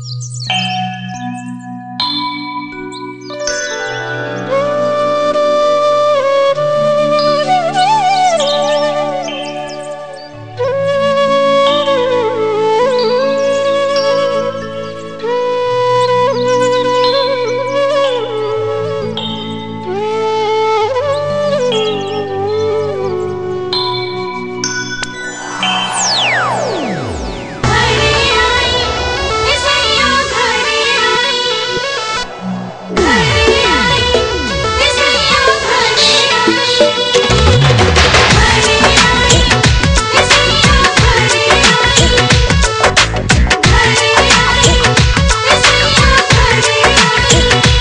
घरे आई इसैया घरे आई घरे आई इसैया घरे आई घरे आई इसैया घरे आई घरे आई इसैया घरे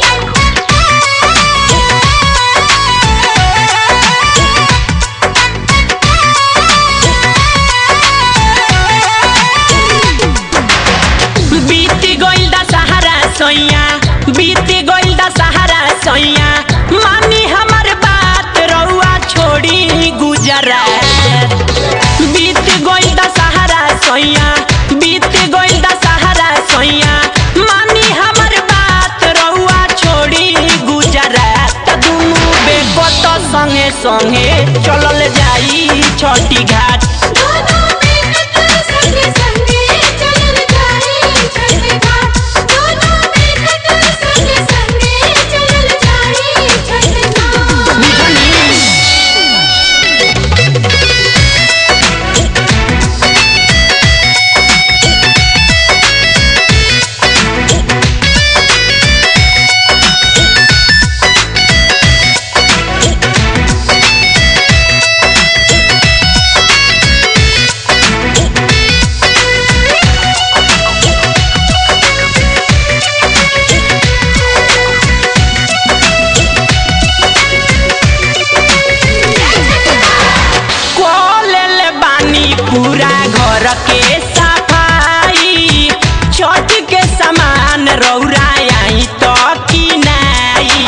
बीती गइल दा सहारा सैया बीती गइल दा सहारा सैया मानी हमर बात रउआ छोड़ी गुजरात बीत गइल दा सहारा सैया बीत गइल दा सहारा सैया मानी हमर बात रउआ छोड़ी गुजरात दुनु बेकत संगे संगे चलल जाई छठी घाट दोनों बेकत संगे संगे चलल जाई छठ घाट दोनों बेकत संगे संगे चलल जाई छठ घाट कोलेल बानी पूरा घर के सफाई छठ के सामान रौरा आई तो किनाई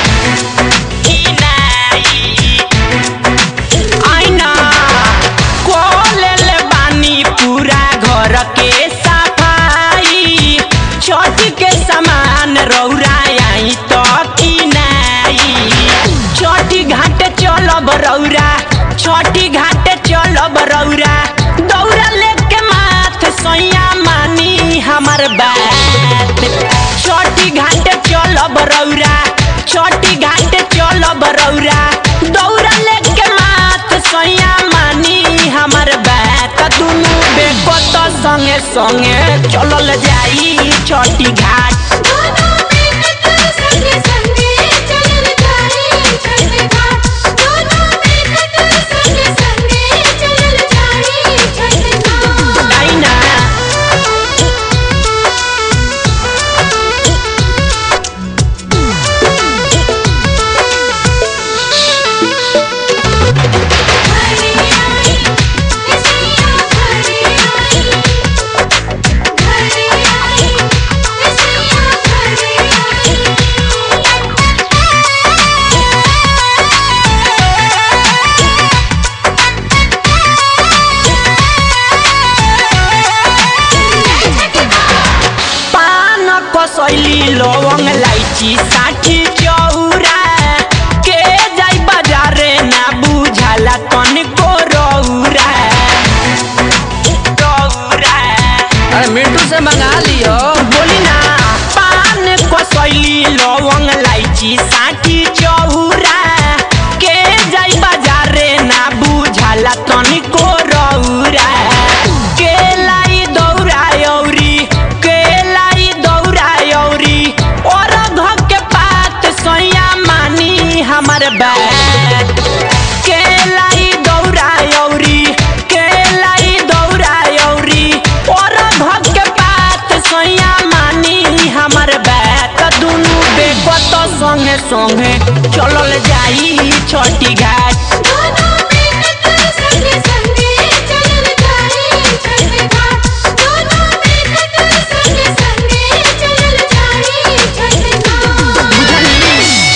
किनाई आइना कोलेल बानी पूरा घर के सफाई छठ के सामान रौरा आई तो किनाई छठी घाट चलब रौरा छठी घाट चलब रौरा दौरा लेके माथ सैया मानी हमर बात छठी घाट चलब रौरा छठी घाट चलब रौरा दौरा लेके माथ सैया मानी हमर बात दुनु बेकत संगे संगे चलल जाई छठी घाट दोनों बेकत संगे संगे चलल जाई छठ घाट दोनों बेकत संगे संगे चलल जाई छठ घाट आइना घरे आई इसैया घरे आई घरे आई इसैया घरे आई पान कसैली लवंग लाइची साठी चौरा के जाई बजारे ना बुझाला तनिको रौरा रौरा अरे मिंटू से मंगा लियो बोली ना पान कसैली लवंग लाइची साठी चौरा के जाई बजारे ना बुझाला तनिको रौरा के लाई दौरा औरी के लाई दौरा औरी और घ के पात सैया मानी हमर बात के लाई दौरा औरी के लाई दौरा औरी और घ के पात सैया मानी हमर बात दुनु बेकत संगे संगे चलल जाई छठी घाट दोनों बेकत संगे संगे चलल जाई छठ घाट दोनों बेकत संगे संगे चलल जाई छठ घाट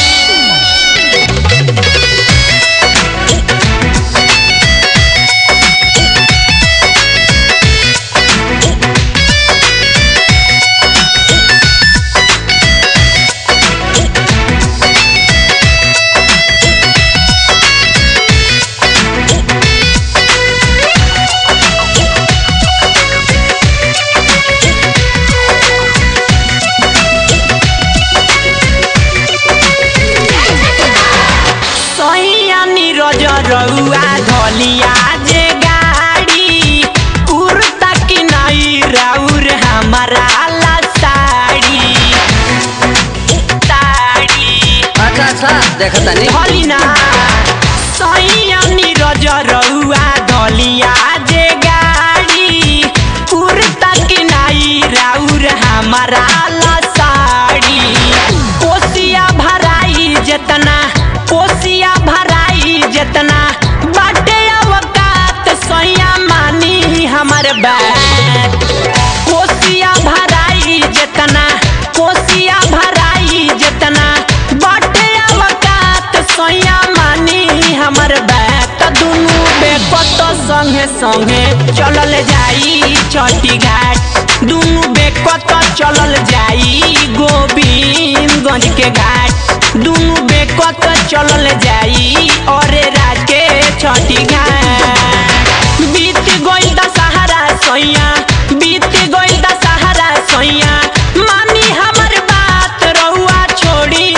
बात कोसिया भराई जितना कोसिया भराई जितना बटे अवकात सोया मानी हमर बात दुनू बेकत संगे संगे चलल जाई छठी घाट दुनू बेकत चलल जाई गोविंदगंज के घाट दुनू बेकत चलल जाई अरे राज के छठी घाट बीत गइल दशहरा सैया बीत गइल दशहरा सैया मानी हमर बात रउआ छोड़ी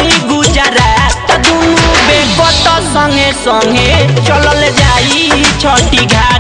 गुजरात दुनू बेकत संगे संगे चलल जाई छठी घाट